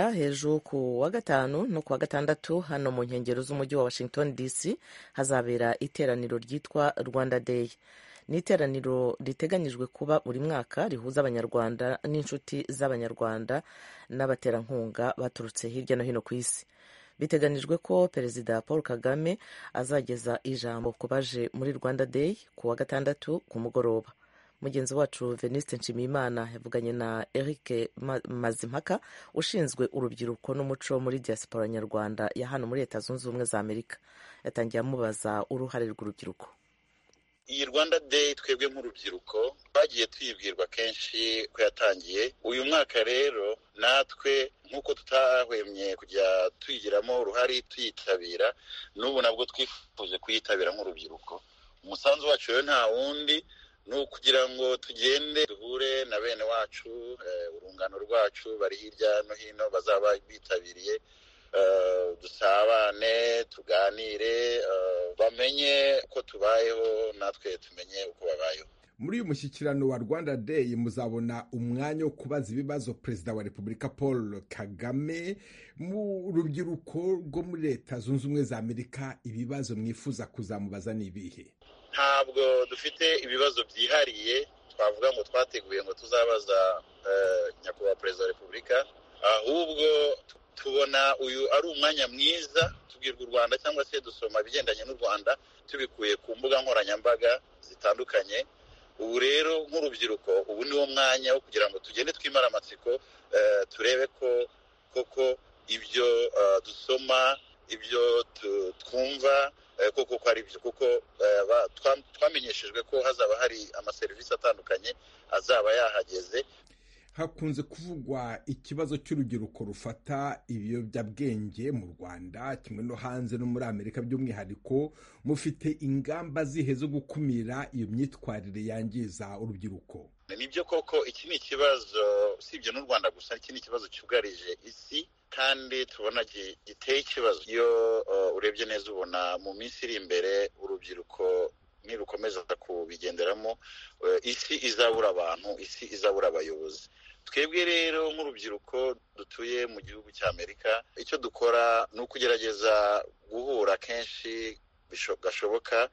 hejuru ku wa gatanu no ku wa gatandatu hano mu nkengero z'umujyi wa Washington DC hazabera iteraniro ryitwa Rwanda Day ni iteraniro riteganyijwe kuba buri mwaka rihuza abanyarwanda n'inshuti z'abanyarwanda n'abaterankunga baturutse hirya no hino ku isi biteganijwe ko perezida paul kagame azageza ijambo ku baje muri rwanda day ku wa gatandatu ku mugoroba mugenzi wacu veniste nshimiyimana yavuganye na eric Ma- mazimpaka ushinzwe urubyiruko n'umuco muri diaspora nyarwanda ya hano muri leta zunze ubumwe za amerika yatangiye amubaza uruhare rw'urubyiruko iyi rwanda day twebwe nk'urubyiruko twagiye tuyibwirwa kenshi ko yatangiye uyu mwaka rero natwe nk'uko tutahwemye kujya tuyigiramo uruhare tuyitabira n'ubu nabwo twifuje kuyitabira nk'urubyiruko umusanzu wacu rero nta wundi ni ukugira ngo tugende duhure na bene wacu eh, urungano rwacu bari hirya no hino bazaba bitabiriye eh, dusabane tuganire eh, bamenye uko tubayeho natwe tumenye uko babayeho muri uyu mushyikirano wa rwanda day muzabona umwanya wo kubaza ibibazo perezida wa repubulika paul kagame mu rubyiruko rwo muri leta zunze ubumwe za amerika ibibazo mwifuza kuzamubaza ni ibihe ntabwo dufite ibibazo byihariye twavuga ngo twateguye ngo tuzabaza eh, nyakubahwa perezida wa repubulika ahubwo tu- tubona uyu ari umwanya mwiza tubwirwa u rwanda cyangwa se dusoma ibigendanye n'u rwanda tubikuye ku mbuga nkoranyambaga zitandukanye ubu rero nk'urubyiruko ubu niwo mwanya wo kugira ngo tugende twimara amatsiko eh, turebe ko koko ibyo eh, dusoma ibyo tu- twumva eh, koko ko ari byo kuko eh, ba- twa- twamenyeshejwe ko hazaba hari amaserivisi atandukanye azaba yahageze hakunze kuvugwa ikibazo cy'urubyiruko rufata ibiyobyabwenge mu rwanda kimwe no hanze no muri amerika by'umwihariko mufite ingamba zihe zo gukumira iyo myitwarire yangiza urubyiruko nibyo koko iki ni ikibazo usibye n'u rwanda gusa iki ni ikibazo cyugarije isi kandi tubona gi- giteye ikibazo iyo uh, urebye neza ubona mu minsi iri imbere urubyiruko nirukomeza kubigenderamo uh, isi izabura abantu isi izabura abayobozi twebwe rero nk'urubyiruko dutuye mu gihugu cya amerika icyo dukora ni ukugerageza guhura kenshi bisho- gashoboka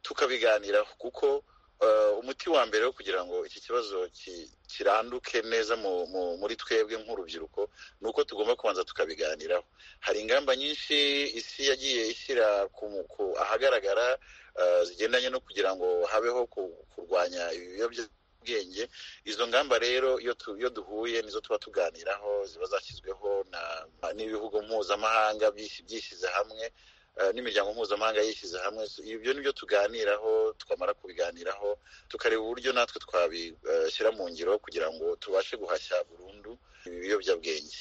tukabiganiraho kuko eh, umuti wa mbere wo kugira ngo iki kibazo ki- kiranduke neza mu, mu, muri twebwe nk'urubyiruko ni uko tugomba kubanza tukabiganiraho hari ingamba nyinshi isi yagiye ishyira ku, mu- ku ahagaragara eh, zigendanye no kugira ngo habeho ku, kurwanya ibiyobyabwenge izo ngamba rero iyo, tu, iyo duhuye nizo tuba tuganiraho ziba zashyizweho na- n'ibihugu mpuzamahanga byis- byishyize hamwe eh, n'imiryango mpuzamahanga yishyize hamwe So, ibyo ni byo tuganiraho twamara kubiganiraho tukareba uburyo natwe twabishyira mu ngiro kugira ngo tubashe guhashya burundu ibi biyobyabwenge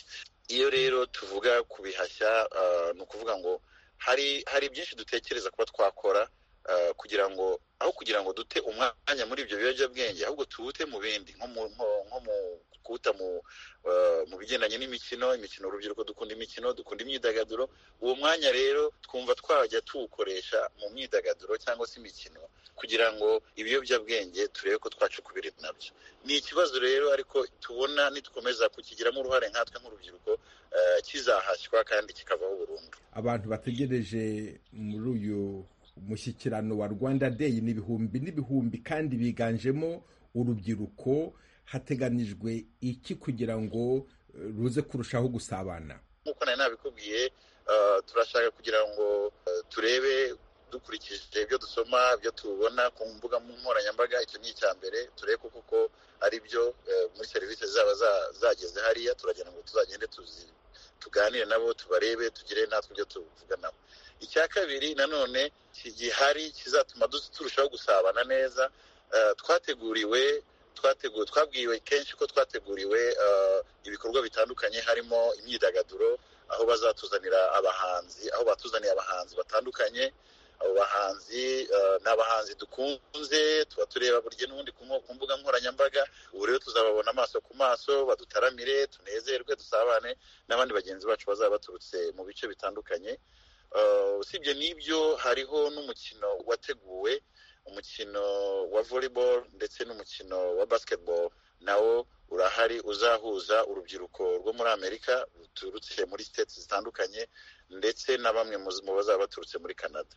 iyo rero tuvuga kubihashya eh, ni ukuvuga ngo hari hari byinshi dutekereza kuba twakora eh, kugira ngo aho kugira ngo dute umwanya muri ibyo biyobyabwenge ahubwo tuwute mu bindi nko mu nko- nko mu kuwuta mu eh, mu bigendanye n'imikino imikino urubyiruko dukunda imikino dukunda imyidagaduro uwo mwanya rero twumva twajya tuwukoresha mu myidagaduro cyangwa se imikino kugira ngo ibiyobyabwenge turebe ko twacukubira nabyo ni ikibazo rero ariko tubona nitukomeza kukigiramo uruhare nkatwe nk'urubyiruko eh, kizahashywa kandi kikavaho burundu abantu bategereje muri uyu mushyikirano wa rwanda day ni ibihumbi n'ibihumbi kandi biganjemo urubyiruko hateganijwe iki kugira ngo eh, ruze kurushaho gusabana nk'uko nari nabikubwiye eh, turashaka kugira ngo eh, turebe dukurikije ibyo dusoma ibyo tubona ku mbuga nkoranyambaga icyo ni icya mbere turebe ko koko ari byo eh, muri serivisi zaba za- zageze hariya turagira ngo tuzagende tuzi tuganire nabo tubarebe tugire natwe ibyo tuvuga nabo icya kabiri nanone ki- gihari kizatuma dus- turushaho gusabana neza eh, twateguriwe twateguwe twabwiwe kenshi ko twateguriwe eh, ibikorwa bitandukanye harimo imyidagaduro aho bazatuzanira abahanzi aho batuzaniye abahanzi batandukanye abo bahanzi eh, ni abahanzi dukunze tuba tureba burya n'ubundi ku mbu- ku mbuga nkoranyambaga ubu rero tuzababona amaso ku maso badutaramire tunezerwe dusabane n'abandi bagenzi bacu bazaba baturutse mu bice bitandukanye Eh, usibye n'ibyo hariho n'umukino wateguwe umukino wa volleyball ndetse n'umukino wa basketball nawo urahari uzahuza urubyiruko rwo muri amerika ruturutse muri siteti zitandukanye ndetse na bamwe mu bazaba baturutse muri canada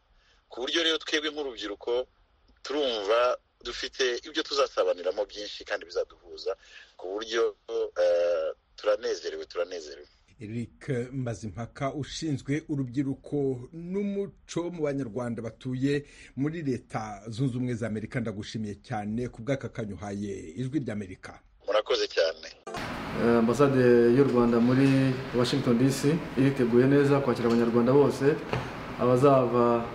ku buryo rero twebwe nk'urubyiruko turumva dufite ibyo tuzasabaniramo byinshi kandi bizaduhuza ku buryo turanezerewe turanezerewe eric mazimpaka ushinzwe urubyiruko n'umuco mu banyarwanda batuye muri leta zunze ubumwe za amerika ndagushimiye cyane ku bw'akakanyuhaye ijwi ry'amerika murakoze cyane ambasade y'u rwanda muri washington dc iriteguye neza kwakira abanyarwanda bose abazava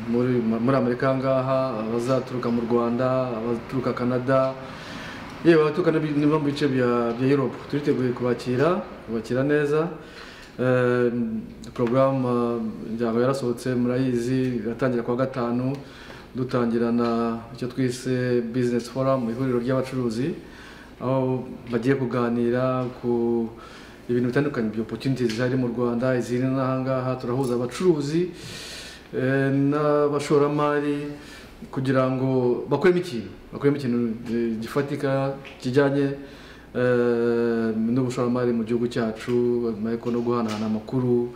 muri amerika aha ngaha abazaturuka mu rwanda abaturuka canada yewe abaturuka nibo mu bice bya europe turiteguye kubakira kubakira neza porogaramu njyaba yarasohotse murayizi iratangira kuwa gatanu dutangira na icyo twise bizinesi foramu ihuriro ry'abacuruzi aho bagiye kuganira ku ibintu bitandukanye bya opotuniti zihari mu rwanda iziri n'ahangaha turahuza abacuruzi n'abashoramari kugira ngo bakuremo ikintu bakuremo ikintu gifatika kijyanye n'ubushoramari mu gihugu cyacu ariko no guhanahana amakuru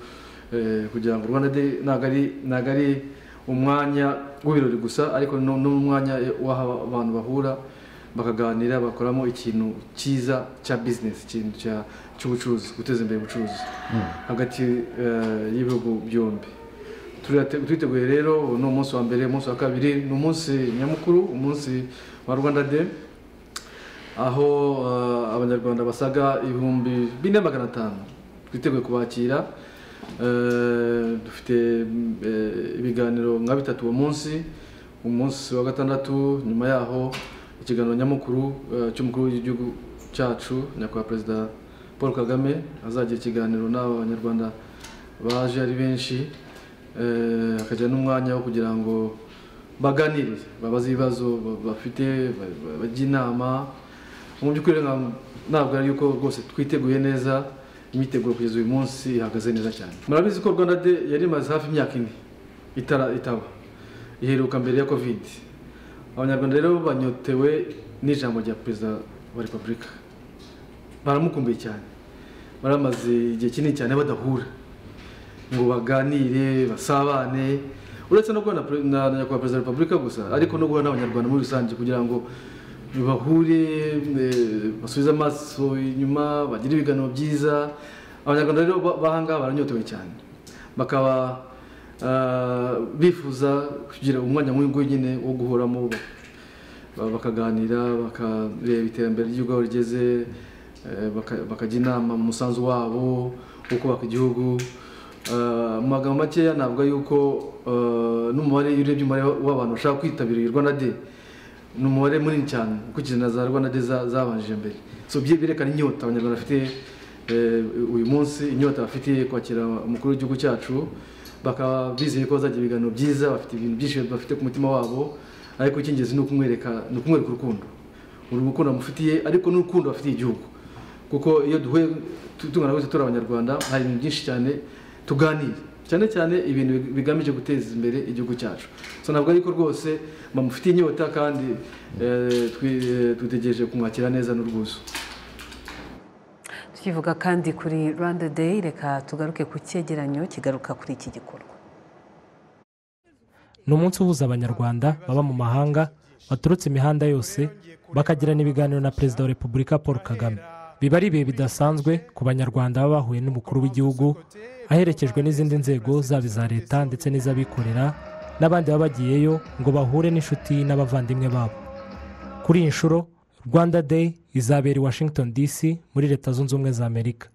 kugira ngo rwanda de ntabwo ari umwanya w'ibirori gusa ariko n'umwanya w'aho abantu bahura bakaganira bakoramo ikintu cyiza cya bizinesi ikintu cy'ubucuruzi guteza imbere ubucuruzi hagati y'ibihugu byombi turiteguye rero ni umunsi wa mbere umunsi wa kabiri ni umunsi nyamukuru umunsi wa rwanda de aho abanyarwanda basaga ibihumbi bine magana atanu twiteguye kubakira dufite ibiganiro nka bitatu uwo munsi umunsi wa gatandatu nyuma yaho ikiganiro nyamukuru cy'umukuru w'igihugu cyacu nyakubahwa perezida paul kagame azagira ikiganiro n'abanyarwanda baje ari benshi hakagira n'umwanya wo kugira ngo baganire babaze ibibazo bafite bajya inama mu by'ukuri ntabwo ari yuko rwose twiteguye neza imyiteguro kugeza uyu munsi ihagaze neza cyane murabizi ko rwanda de yari imaze hafi imyaka ine itaba iheruka mbere ya kovide abanyarwanda rero banyotewe n'ijambo rya perezida wa repubulika baramukumbuye cyane baramaze igihe kinini cyane badahura ngo baganire basabane uretse no guhana na nyakubahwa perezida wa repubulika gusa ariko no guhana n'abanyarwanda muri rusange kugira ngo bahure basubize amaso inyuma bagire ibiganiro byiza abanyarwanda rero bahangaha baranyotewe cyane bakaba bifuza kugira umwanya nk'uyu nyine wo guhoramo bakaganira bakareba iterambere ry'igihugu aho rigeze bakajya inama mu musanzu wabo wo kubaka igihugu mu magambo makeya ntabwo yuko n'umubare iyo urebye umubare w'abantu bashaka kwitabira iyi rwanda de ni umubare munini cyane ukurikije na za rwanda de zabanjije mbere so byerekana inyota abanyarwanda bafite uyu munsi inyota bafite kwakira umukuru w'igihugu cyacu bakaba bizeye ko bazagira ibiganiro byiza bafite ibintu byinshi bafite ku mutima wabo ariko icy'ingenzi ni ukumwereka ni ukumwereka urukundo urukundo amufitiye ariko n'urukundo bafitiye igihugu kuko iyo duhuye tungana gutya turi abanyarwanda hari ibintu byinshi cyane tuganire cyane cyane ibintu bigamije guteza imbere igihugu cyacu so ntabwo ariko rwose bamufitiye inyota kandi twitegereje kumwakira neza n'urwuzu tukivuga kandi kuri rwanda day reka tugaruke ku cyegeranyo kigaruka kuri iki gikorwa ni umunsi uhuza abanyarwanda baba mu mahanga baturutse imihanda yose bakagirana ibiganiro na perezida wa repubulika paul kagame biba ari ibihe bidasanzwe ku banyarwanda baba bahuye n'umukuru w'igihugu aherekejwe n'izindi nzego zaba iza leta ndetse n'iz'abikorera n'abandi baba bagiyeyo ngo bahure n'inshuti n'abavandimwe babo kuri iyi nshuro rwanda day izabera i washington dc muri leta zunze ubumwe za amerika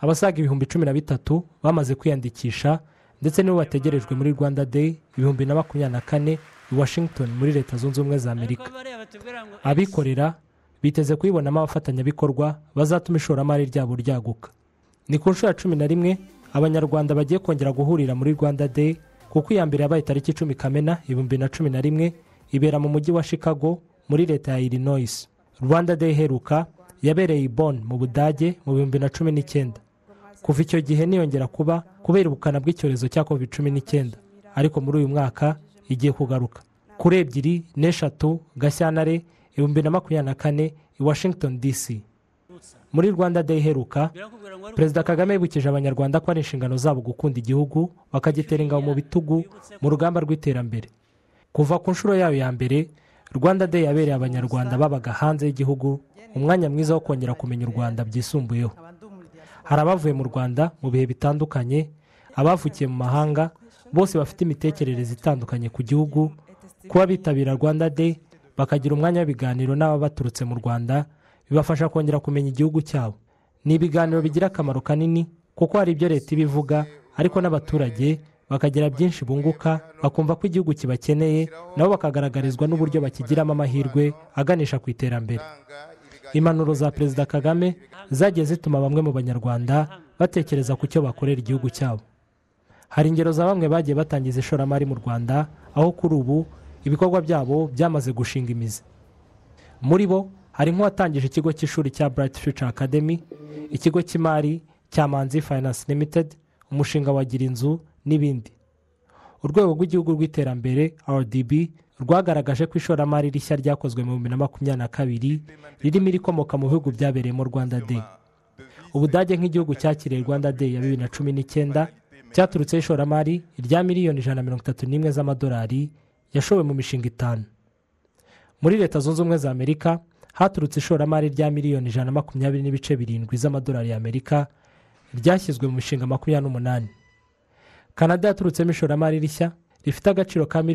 abasaga ibihumbi cumi na bitatu bamaze kwiyandikisha ndetse nibo bategerejwe muri rwanda day ibihumbi na makumyabiri na kane i washington muri leta zunze ubumwe za amerika abikorera biteze kuyibonamo abafatanyabikorwa bazatuma ishoramari ryabo ryaguka ni ku nshuro ya cumi na rimwe abanyarwanda bagiye kongera guhurira muri rwanda day kuko iya mbere yabaye tariki icumi kamena ibihumbi na cumi na rimwe ibera mu mujyi wa chicago muri leta ya illinois rwanda day iheruka yabereye i Bonn mu budage mu bihumbi na cumi n'icyenda kuva icyo gihe niyongera kuba kubera ubukana bw'icyorezo cya covid cumi n'icyenda ariko muri uyu mwaka igiye kugaruka kuri ebyiri n'eshatu gashyantare ibihumbi na makumyabiri na kane i i washington dc muri rwanda day iheruka perezida kagame yibukije abanyarwanda ko ari inshingano zabo gukunda igihugu bakagitera ingabo mu bitugu mu rugamba rw'iterambere kuva ku nshuro yayo ya mbere rwanda day yabereye abanyarwanda babaga hanze y'igihugu umwanya mwiza wo kongera kumenya u rwanda byisumbuyeho hari abavuye mu rwanda mu bihe bitandukanye abavukiye mu mahanga bose bafite imitekerereze itandukanye ku gihugu kuba bitabira rwanda day bakagira umwanya w'ibiganiro n'ababa baturutse mu rwanda bibafasha kongera kumenya igihugu cyabo ni ibiganiro bigira akamaro kanini kuko hari ibyo leta iba ivuga ariko n'abaturage bakagira byinshi bunguka bakumva ko igihugu kibakeneye nabo bakagaragarizwa n'uburyo bakigiramo amahirwe aganisha ku iterambere impanuro za perezida kagame zagiye zituma bamwe mu banyarwanda batekereza ku cyo bakorera igihugu cyabo hari ingero za bamwe bagiye batangiza ishoramari mu rwanda aho kuri ubu ibikorwa byabo byamaze gushinga imizi muri bo hari nk'uwatangije ikigo cy'ishuri cya Bright Future Academy ikigo cy'imari cya manzi finance limited umushinga wa gira inzu n'ibindi urwego rw'igihugu rw'iterambere rdb rwagaragaje ko ishoramari rishya ryakozwe mu bibiri na makumyabiri na kabiri ririmo irikomoka mu bihugu byabereyemo rwanda day ubudage nk'igihugu cyakiriye rwanda day ya bibiri na cumi n'icyenda cyaturutseho ishoramari rya miliyoni ijana na mirongo itatu n'imwe z'amadolari yashowe mu mishinga itanu muri leta zunze ubumwe za amerika haturutse ishoramari rya miliyoni ijana na makumyabiri n'ibice birindwi z'amadolari y'amerika ryashyizwe mu mishinga makumyabiri n'umunani kanada yaturutsemo ishoramari rishya rifite agaciro ka miliyoni